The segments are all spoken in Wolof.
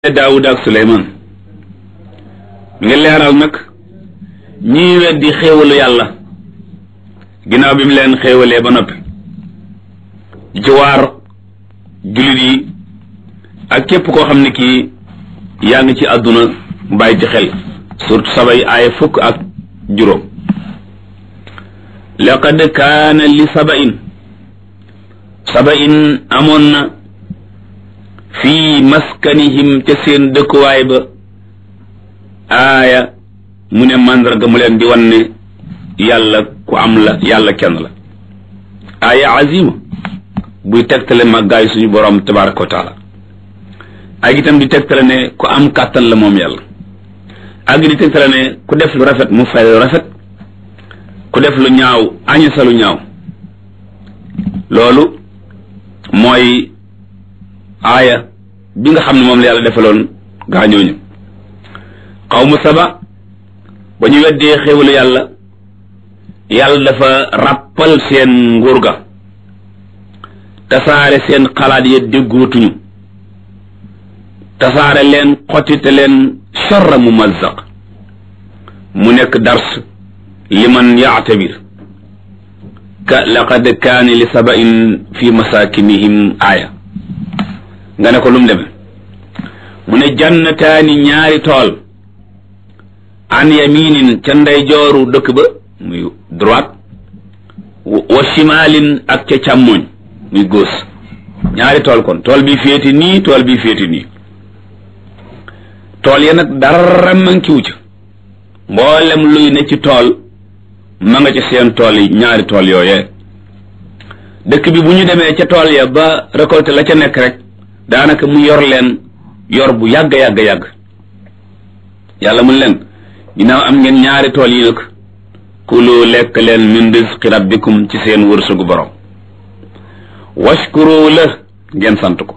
daawud ak suleymaan mi ngi leeral nag ñii weddi xéewalu yàlla ginnaaw bi mu leen xéewalee ba noppi di ci waar jullit yi ak képp koo xam ne kii yaa ngi ci àdduna bàyyi ci xel surtout sabay aaya fukk ak juróom laqad kaana li sabain sabain amoon na fii maskanihim ca seen dëkkuwaay ba aaya mu ne màndarga mu leen di wan ne yàlla ku am la yàlla kenn la aaya azima buy tegtale màggaay suñu borom tabaraka wa taala ak itam di tegtale ne ku am kàttan la moom yàlla ak di tegtale ne ku def lu rafet mu fay lu rafet ku def lu ñaaw añasa lu ñaaw loolu mooy aaya bi nga xam ne moom la yàlla defaloon gaañooñu xawmu saba ba ñu weddee xéwalu yàlla yàlla dafa ràppal seen nguur ga tasaare seen xalaat ya déggootuñu tasaare leen xottite leen charra mu mazzaq mu nekk dars liman yaatabir ka laqad kaani li sabain fi masakinihim aaya nga ne ko lu mu demee mu ne jannataani ñaari tool an yaminin ca ndeyjooru dëkk ba muy droite wa shimalin ak ca càmmoñ muy gauche ñaari tool kon tool bi féeti nii tool bi féeti nii tool ya nag dara mankiwu ca mboolem luy ne ci tool ma nga ca seen tool yi ñaari tool yooyee dëkk bi bu ñu demee ca tool ya ba récolté la ca nekk rek daanaka mu yor leen yor bu yàgg yàgg yàgg yàlla mun leen ginnaaw am ngeen ñaari tool yi nag kulu lekk leen min rizqi rabbikum ci seen wërsëgu borom washkuru la ngeen sant ko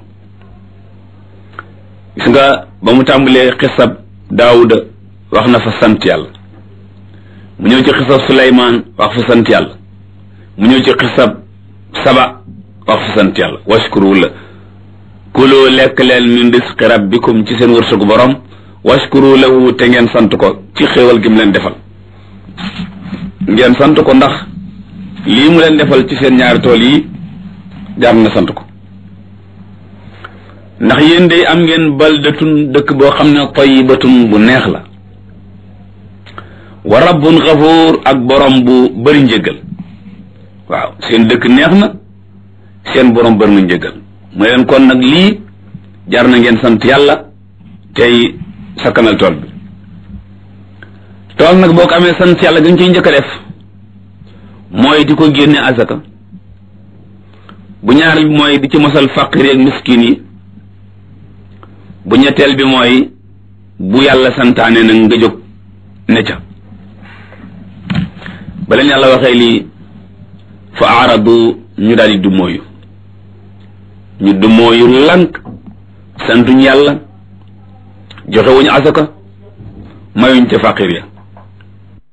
gis nga ba mu tàmbalee xisab daawuda wax na fa sant yàlla mu ñëw ci xisab suleymaan wax fa sant yàlla mu ñëw ci xisab saba wax fa sant yàlla washkuru la kulu lekk leen min risqi rabbikum ci seen wërsëgu borom washkuru lahu te ngeen sant ko ci xéewal gi mu leen defal ngeen sant ko ndax lii mu leen defal ci seen ñaari tool yi jaar na sant ko ndax yéen day am ngeen baldatun dëkk boo xam ne tayyibatun bu neex la wa rabbun xafuur ak borom bu bëri njëggal waaw seen dëkk neex na seen borom bëri na njëggal mu leen kon nag lii jar na ngeen sant yàlla tey sakkanal tool bi tool nag boo ko amee sant yàlla gën ciy njëkk a def mooy di ko génne azaka bu ñaareel bi mooy di ci mosal faqir ak miskin yi bu ñetteel bi mooy bu yàlla santaane nag nga jóg ne ca ba leen yàlla waxee lii fa aaradu ñu daal di du mooyu ñu du mooyu lank santuñ yàlla joxe wuñu asaka mayuñ ca faqir ya